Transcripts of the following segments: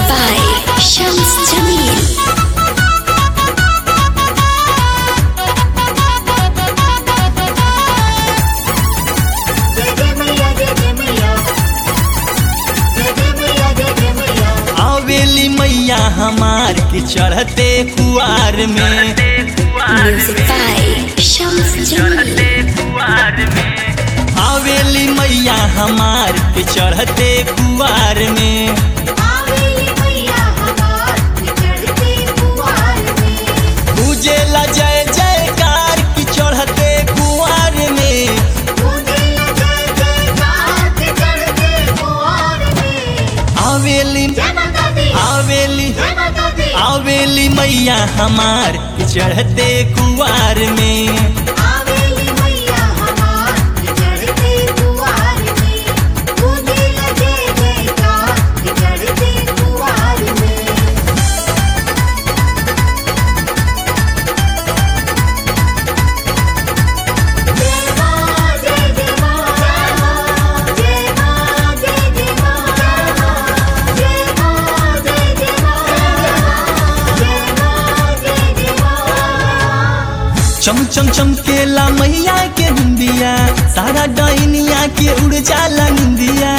by Shams Jamil. जय जय मैया जय जय मैया जय जय मैया जय जय मैया आवेली मैया हमार के चढ़ते कुआर में Music by Shams Jamil. आवेली मैया हमार के चढ़ते कुआर में आवेली मैया हमार चढ़ते कुआर में पूजेला जय जयकार की चढ़ते कुआर में मुझे जय जयकार के चढ़ते कुआर में आवेली जय माता दी आवेली जय माता दी आवेली मैया हमार के चढ़ते कुआर में आवेली मैया हमार चढ़ते कुआर में मुझे जय जयकार के चढ़ते कुआर में जय मां जय जय मां जय मां जय जय मां जय मां जय जय मां जय मां जय जय मां चम चम चमकेला मैया के बिंदिया सारा डाइनिया के उड़ जाला निंदिया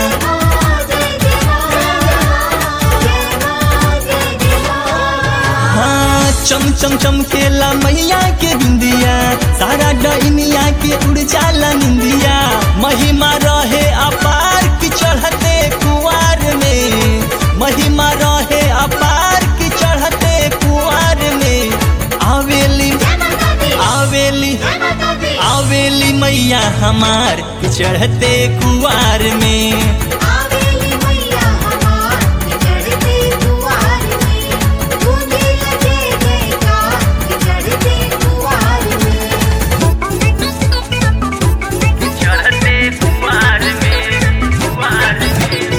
हाँ चम चम चमकेला मैया के बिंदिया सारा डाइनिया के उड़ जाला निंदिया महिमा रहे अपार की चढ़ते कुआर में महिमा रहे अपार की चढ़ते कुआर में आवेली आवेली आवेली मैया हमार के चढ़ते कुआर में चढ़ते कुआर में कुआर में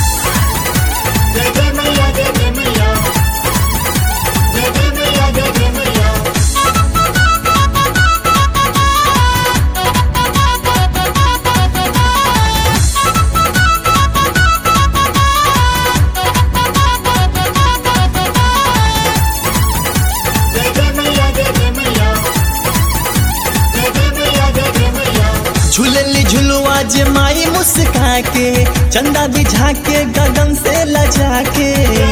झूलली झुलुआ जे माई मुस्का के चंदा बिझा के गगन से लजा के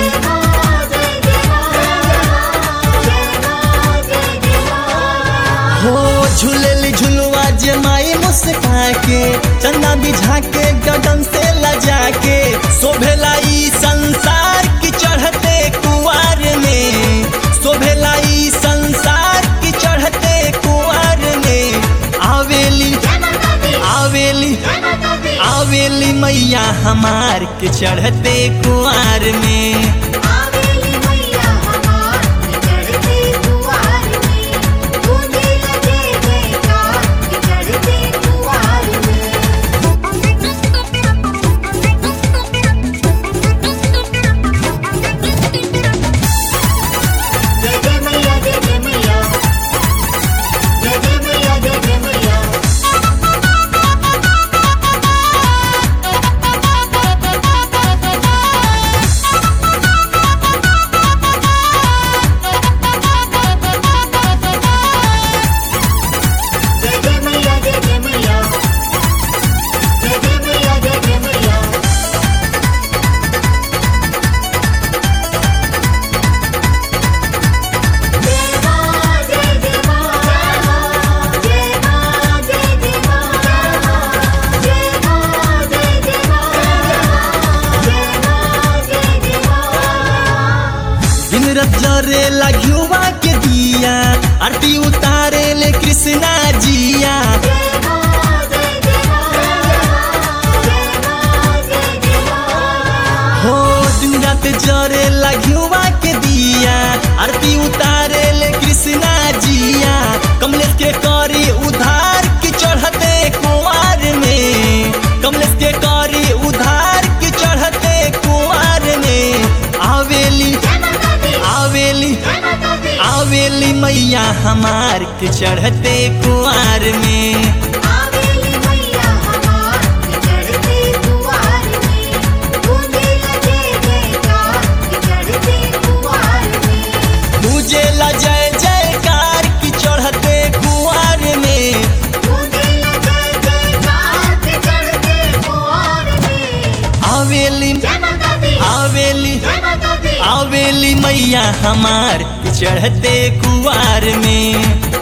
हो झूलली झुलुआ जे माई मुस्का के चंदा बिझा के गगन से लजा के शोभेला ई संसार की चढ़ते कुआर में शोभेला ई संसार की चढ़ते कुआर में आवेली आवेली आवेली मैया हमार के चढ़ते कुआर में जय जय मैया जय जय मैया जय जय मैया जय जय मैया जय जय मैया जय जय मैया जय जय मैया जय जय मैया जय मां जय जय मां जय मां जय जय मां जय मां जय जय मां जय मां जय जय मां दिन रात जरे लघुआ के दिया आरती उतारे ले कृष्णा जिया हो दिन रात जरे लघुआ के दिया आरती उतारे ले कृष्णा जिया कमलेश के करी उधार की चढ़ते कुआर में कमलेश के करी उधार की चढ़ते कुआर में आवेली आवेली आवेली मैया हमार के चढ़ते कुआर में आवेली जय माता दी आवेली जय माता दी आवेली मैया हमार चढ़ते कुआर में